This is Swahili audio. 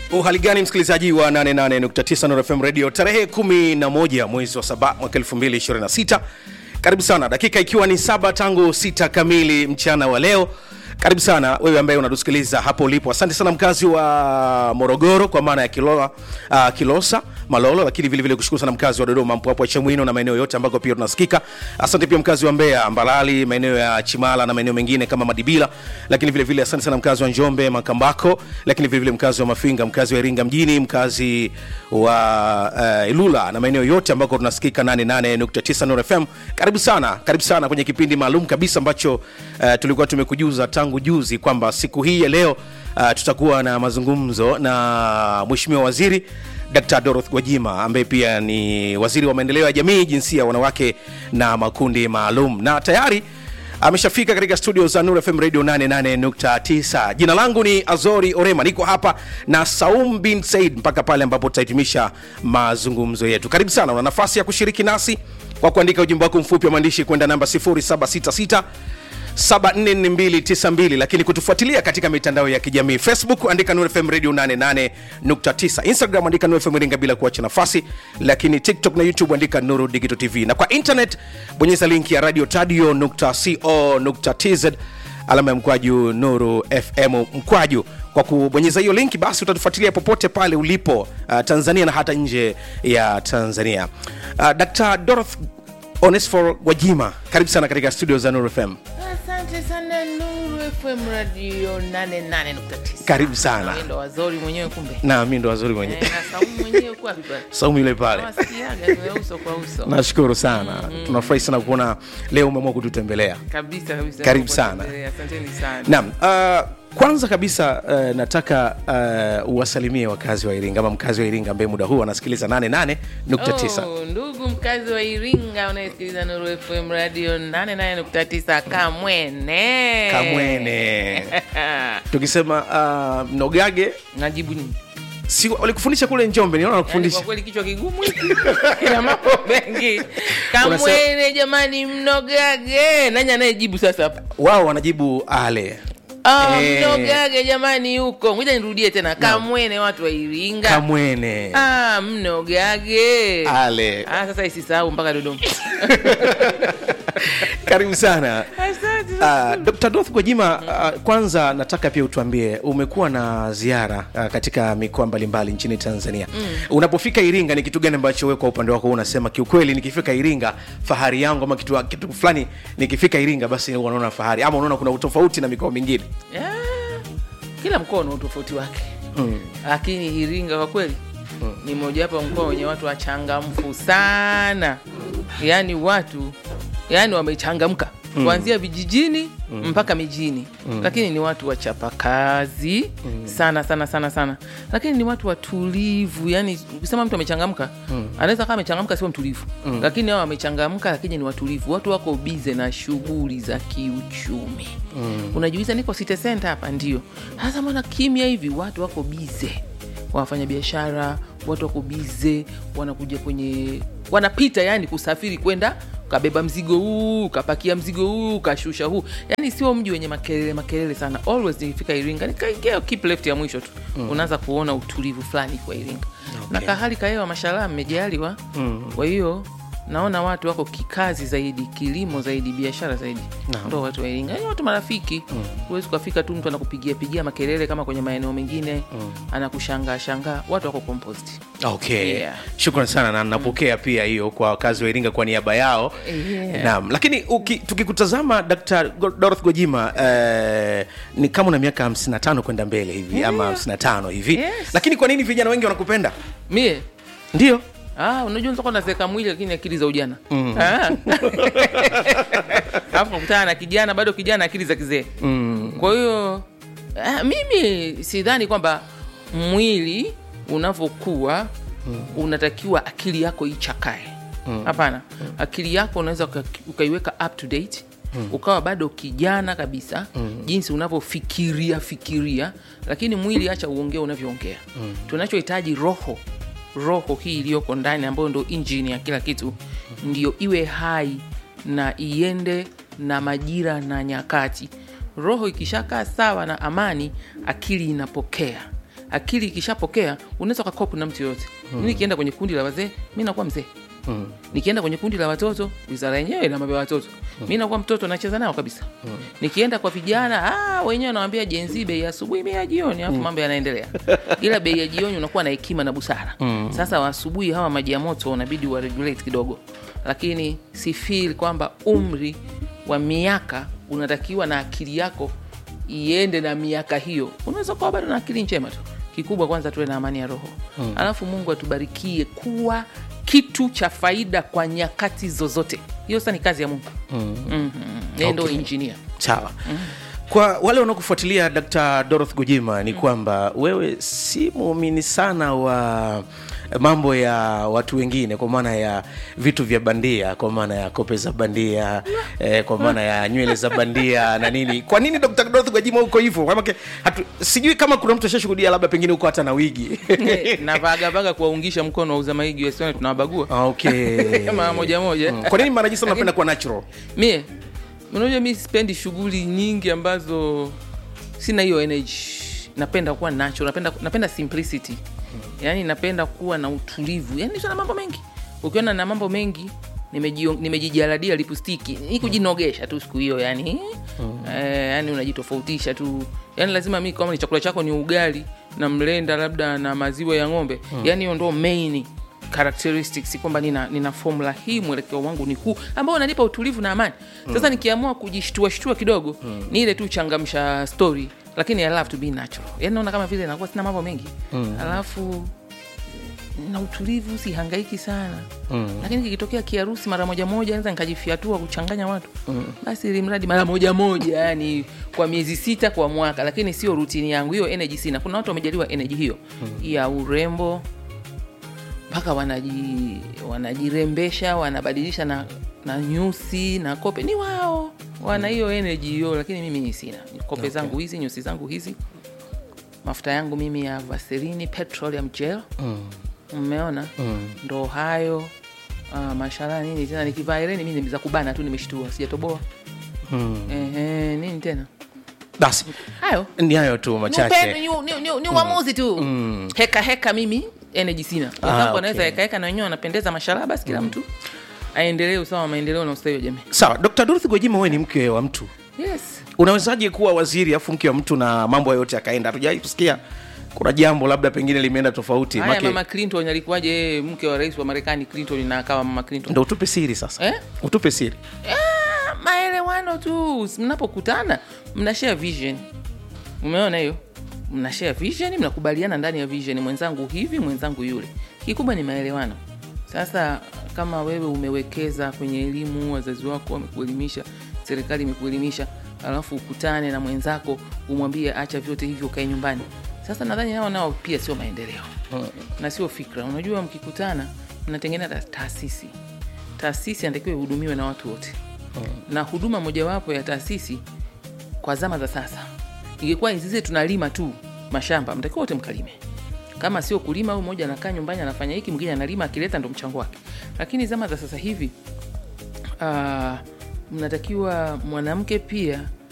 uhali gani msikilizaji wa 88.9 Nuru FM radio tarehe 11 mwezi wa saba mwaka 2026 karibu sana dakika ikiwa ni saba tangu sita kamili mchana wa leo karibu sana wewe ambaye unatusikiliza hapo ulipo asante sana mkazi wa morogoro kwa maana ya kilola, uh, kilosa malolo lakini vilevile kushukuru sana mkazi wa dodoma mpwapwa chamwino na maeneo yote ambako pia tunasikika asante pia mkazi wa mbeya mbalali maeneo ya chimala na maeneo mengine kama madibila lakini vilevile asante sana mkazi wa njombe makambako lakini vilevile mkazi wa mafinga mkazi wa iringa mjini mkazi wa uh, ilula na maeneo yote ambako tunasikika 88.9 Nuru fm karibu sana karibu sana kwenye kipindi maalum kabisa ambacho uh, tulikuwa tumekujuza tangu juzi kwamba siku hii ya leo uh, tutakuwa na mazungumzo na mheshimiwa waziri Dr. Dorothy Gwajima ambaye pia ni waziri wa maendeleo ya jamii, jinsia, wanawake na makundi maalum, na tayari ameshafika katika studio za Nuru FM Radio 88.9. Jina langu ni Azori Orema, niko hapa na Saum bin Said mpaka pale ambapo tutahitimisha mazungumzo yetu. Karibu sana, una nafasi ya kushiriki nasi kwa kuandika ujumbe wako mfupi wa maandishi kwenda namba 0766 74292 lakini kutufuatilia katika mitandao ya kijamii facebook andika Nuru FM radio 88.9 instagram andika Nuru FM iringa bila kuacha nafasi lakini tiktok na youtube andika nuru digital tv na kwa internet bonyeza linki ya radio tadio.co.tz alama ya mkwaju nuru fm mkwaju kwa kubonyeza hiyo linki basi utatufuatilia popote pale ulipo uh, tanzania na hata nje ya tanzania uh, dr doroth onesfor gwajima karibu sana katika studio za nuru fm asante sana nuru fm radio 88.9 Karibu sana. Wewe ndo wazori mwenyewe kumbe na mi ndo wazuri mwenyewe Eh, na saumu mwenyewe kwa vipi saumu yule pale Kama sikiaga ni uso kwa uso nashukuru sana tunafurahi sana kuona leo umeamua kututembelea kabisa kabisa Karibu Mungu sana. atuendelee. asanteni sana naam uh, kwanza kabisa uh, nataka uh, uwasalimie wakazi wa iringa ama mkazi wa iringa ambaye muda huu anasikiliza 88.9 Oh, ndugu mkazi wa iringa unayesikiliza nuru fm radio 88.9 kamwene kamwene tukisema uh, mnogage najibu nini si walikufundisha kule njombe niona Yaani wanakufundisha kwa kweli kichwa kigumu hiki ina mambo mengi kamwene jamani mnogage nani anayejibu sasa hapa wao wanajibu ale Ah, Eh. mnogage jamani huko ngoja nirudie tena kamwene watu wa iringa kamwene ah, mnogage ale ah, sasa isisahau mpaka dodoma karibu sana asante Uh, Dr. Doth Gwajima, uh, kwanza nataka pia utuambie umekuwa na ziara uh, katika mikoa mbalimbali nchini Tanzania. Mm. Unapofika Iringa ni kitu gani ambacho wewe kwa upande wako unasema kiukweli nikifika Iringa fahari yangu ama kitu, kitu fulani nikifika Iringa basi unaona fahari ama unaona kuna utofauti na mikoa mingine? Ah, kila mkoa una utofauti wake lakini iringa kwa kweli ni mojawapo ya mkoa wenye watu wachangamfu sana yaani watu yaani wamechangamka kuanzia vijijini mpaka mijini lakini ni watu wachapakazi sana sana sana sana lakini ni watu watulivu yani ukisema mtu amechangamka anaweza kama amechangamka sio mtulivu lakini hao wamechangamka lakini ni watulivu watu wako bize na shughuli za kiuchumi unajiuliza niko city center hapa ndio sasa mbona kimya hivi watu wako bize wafanya biashara watu wako bize wanakuja kwenye wanapita yani kusafiri kwenda kabeba mzigo huu kapakia mzigo huu kashusha huu yani sio mji wenye makelele makelele sana always nikifika iringa nikaingia keep left ya mwisho tu mm. unaanza kuona utulivu fulani kwa iringa okay. na kahali kahewa mashallah mmejaliwa mm. kwa hiyo naona watu wako kikazi zaidi kilimo zaidi biashara zaidi Naam. ndo watu wa iringa yani watu marafiki huwezi ukafika tu mtu anakupigia pigia makelele kama kwenye maeneo mengine anakushangaa shangaa watu wako compost Okay. Yeah. Shukran sana na napokea pia hiyo kwa wakazi wa Iringa kwa niaba yao. Yeah. Naam, lakini uki, tukikutazama Dr. Go- Dorothy Gwajima eh, ni kama una miaka 55 kwenda mbele hivi ama 55 hivi. Yes. Lakini kwa nini vijana wengi wanakupenda? mie Ndio. Ah, unajua nitakuwa nazeka mwili lakini akili za ujana Ah. alafu nakutana na kijana bado kijana akili za kizee kwa hiyo ah, mimi sidhani kwamba mwili unavyokuwa unatakiwa akili yako ichakae hapana akili yako unaweza uka- ukaiweka up to date ukawa bado kijana kabisa jinsi unavyofikiria fikiria lakini mwili acha uongee unavyoongea tunachohitaji roho roho hii iliyoko ndani ambayo ndo injini ya kila kitu ndio iwe hai na iende na majira na nyakati roho ikishakaa sawa na amani akili inapokea akili ikishapokea unaweza ukakopu na mtu yoyote mm. nikienda kwenye kundi la wazee mi nakuwa mzee Mm. nikienda kwenye kundi la watoto wizara yenyewe ina mambo ya watoto mi nakuwa mtoto nacheza nao kabisa nikienda kwa vijana ah, wenyewe nawambia jenzi bei ya asubuhi bei ya jioni alafu mambo yanaendelea ila bei ya jioni unakuwa na hekima na busara sasa wa asubuhi hawa maji ya moto unabidi wa regulate kidogo lakini si feel kwamba umri wa miaka unatakiwa na akili yako iende na miaka hiyo unaweza kuwa bado na akili njema tu kikubwa kwanza tuwe na amani ya roho mm. alafu mungu atubarikie kuwa kitu cha faida kwa nyakati zozote hiyo sasa ni kazi ya mungu mm. mm-hmm. ndo Okay. injinia sawa kwa wale wanaokufuatilia dr doroth gojima ni kwamba wewe si muumini sana wa mambo ya watu wengine kwa maana ya vitu vya bandia kwa maana ya kope za bandia eh, kwa maana ya nywele za bandia na nini kwa nini dr doroth gojima huko hivyo Maanake hatu- sijui kama kuna mtu ashashuhudia labda pengine huko hata na wigi navagavaga kuwaungisha mkono wauza maigi wasione tunawabagua okay mara moja moja kwa nini mara nyingi sana napenda kuwa natural mie unajua mi sipendi shughuli nyingi ambazo sina hiyo energy napenda kuwa natural napenda, napenda simplicity yaani napenda kuwa na utulivu yaani sio na mambo mengi ukiona na mambo mengi nimejio- nimejijaladia lipstiki ni kujinogesha tu siku hiyo yani eh, yani unajitofautisha tu yani lazima mi kama ni chakula chako ni ugali na mlenda labda na maziwa ya ng'ombe yani hiyo ndo main characteristics kwamba nina, nina formula hii mwelekeo wangu ni huu ambao unanipa utulivu na amani sasa nikiamua kujishtua shtua kidogo ni ile tu changamsha story lakini I love to be natural yani naona kama vile nakuwa sina mambo mengi alafu na utulivu sihangaiki sana mm. lakini kikitokea kiharusi mara moja moja naweza nikajifiatua kuchanganya watu mm. basi ili mradi mara moja moja yani kwa miezi sita kwa mwaka lakini sio rutini yangu hiyo energy sina kuna watu wamejaliwa energy hiyo mm. ya urembo mpaka wanaji wanajirembesha wanabadilisha na na nyusi na kope ni wao wana hiyo energy hiyo lakini mimi sina kope okay. zangu hizi nyusi zangu hizi mafuta yangu mimi ya vaseline petroleum gel mmeona mm. ndo hayo uh, mashala nini tena nikivaa ireni mi ni za kubana tu nimeshtua sijatoboa mm. Ehe, nini tena basi hayo ni hayo tu Ni upendo, machache ni, ni, ni, ni uamuzi tu heka heka mimi energy sina wenzangu okay. wanaweza heka heka na wenyewe wanapendeza mashallah basi kila mtu aendelee usawa wa maendeleo na ustawi wa jamii sawa dr dorothy gojima wewe ni mke wa mtu yes unawezaje kuwa waziri afu mke wa mtu na mambo yote yakaenda hatujawai kusikia kuna jambo labda pengine limeenda tofauti haya Make- mama clinton alikuwaje yeye mke wa rais wa marekani clinton na akawa mama clinton ndo utupe siri sasa Eh? utupe siri Ah, maelewano tu mnapokutana mna share vision umeona hiyo mna share vision mnakubaliana ndani ya vision mwenzangu hivi mwenzangu yule kikubwa ni maelewano sasa kama wewe umewekeza kwenye elimu wazazi wako wamekuelimisha serikali imekuelimisha alafu ukutane na mwenzako umwambie acha vyote hivyo ukae nyumbani sasa nadhani nao nao pia sio maendeleo na sio fikra unajua mkikutana mnatengeneza taasisi taasisi anatakiwa ihudumiwe na watu wote na huduma mojawapo ya taasisi kwa zama za sasa ingekuwa sisi tunalima tu mashamba mtakiwa wote mkalime kama sio kulima au mmoja anakaa nyumbani anafanya hiki mwingine analima akileta ndo mchango wake lakini zama za sasa hivi uh, mnatakiwa mwanamke pia